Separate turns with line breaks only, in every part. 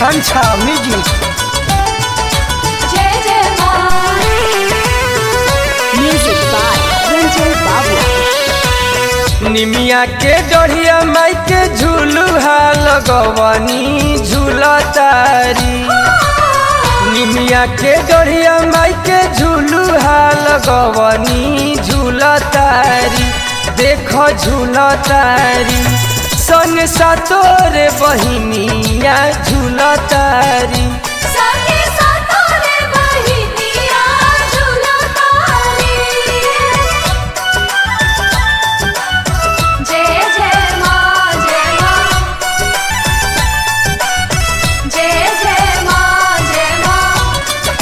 आकांक्षा music
जय जय माँ
Music by Ranjay Babu.
निमिया के डढ़िया माई के झूलुहा लगवनी झूलतारी निमिया के डढ़िया माई के झूलुहा लगवनी झूलतारी देख झूलतारी संग सातोरे बहिनिया झूलतारी
संगे सातोरे बहिनिया झूलो तारी जय जय माँ जय माँ जय जय माँ जय माँ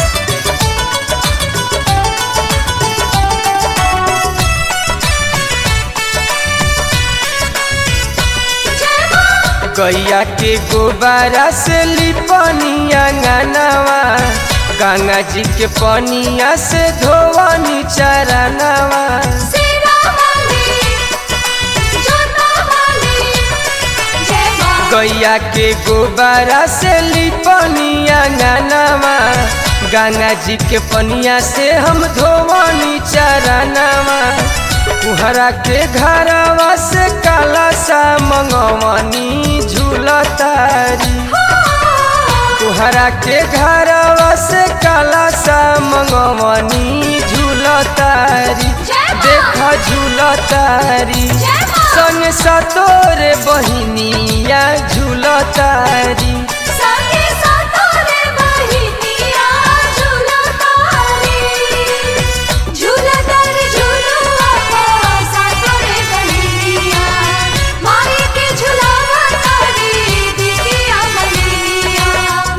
जय माँ
गैया के गोबारा से लिपनिया गनवा गंगा जी के पनिया से धोवनी चरनवा
सेना वाली जोता वाली जय माँ
गैया के गोबारा से लिपनिया गनवा गंगा जी के पनिया से हम धोवनी चरनवा कुहरा के घरवा से काला सा मंगवनी झूलतारी तुहरा के घरवा से काला सा मंगवनी झूलतारी
जय माँ।
देख झूलतारी
जय माँ।
संग सतोरे बहिनिया झूलतारी
संगे सातोरे बहिनिया झूलो तारी झूलो तारी झूलो आपा सातोरे बहिनिया माई के झुलावा तारी दीदिया बहिनिया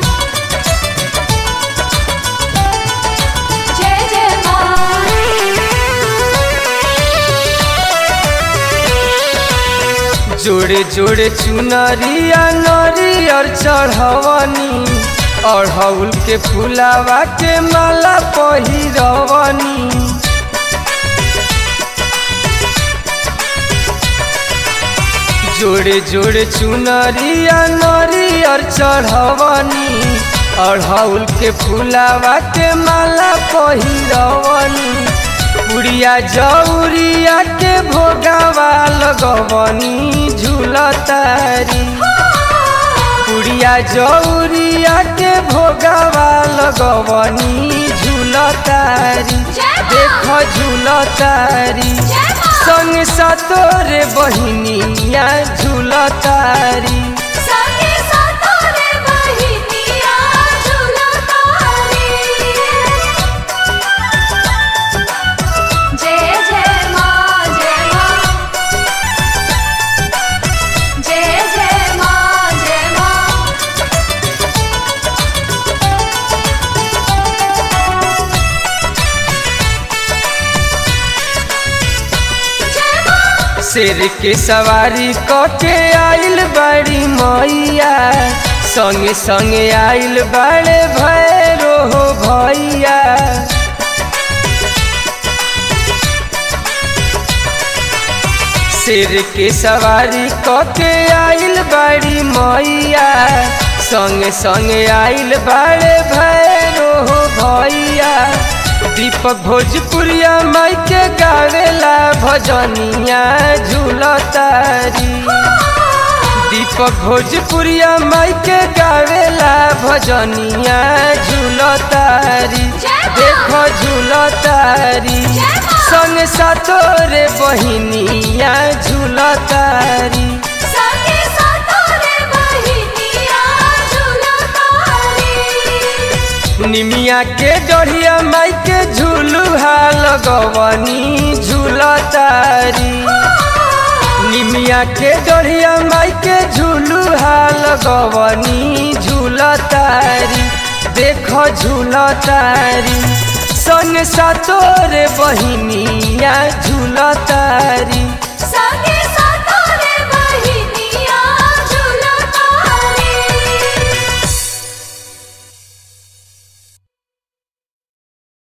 जय जय माँ
जोड़े जोड़े चुनरिया नरियर चढ़वनी अढ़ौल के फुलावा के माला पहिरवनी जोड़े जोड़े चुनरिया नरियर चढ़वनी अढ़ौल के फुलावा के माला पहिरवनी पुड़िया जौरिया के भोगावा लगवनी झूलतारी पुड़िया जौरिया के भोगावा लगवनी झूलतारी
जय माँ।
देख झूलतारी
जय माँ।
संग सतोरे बहिनिया झूलतारी
संगे सातोरे बहिनिया झूलो तारी जय जय माँ जय माँ जय जय माँ जय माँ जय माँ
शेर के सवारी कके आइल बड़ी मैया संगे संगे आइल बड़े भैरो हो भैया शेर के सवारी कके आइल बड़ी मैया संगे संगे आइल बड़े भैरो हो भैया दीपक भोजपुरिया माई के गावेला भजनिया झूलतारी दीपक भोजपुरिया माई के गावेला भजनिया झूलतारी
जय माँ।
देख झूलतारी
जय माँ।
संग सतोरे बहिनिया झूलतारी
संगे सातोरे बहिनिया झूलो तारी
निमिया के डढ़िया माई के झूलुहा लगवनी झूलतारी निमिया के डढ़िया माई के झूलुहा लगवनी झूलतारी देख झूलतारी संग सतोरे बहिनिया झूलतारी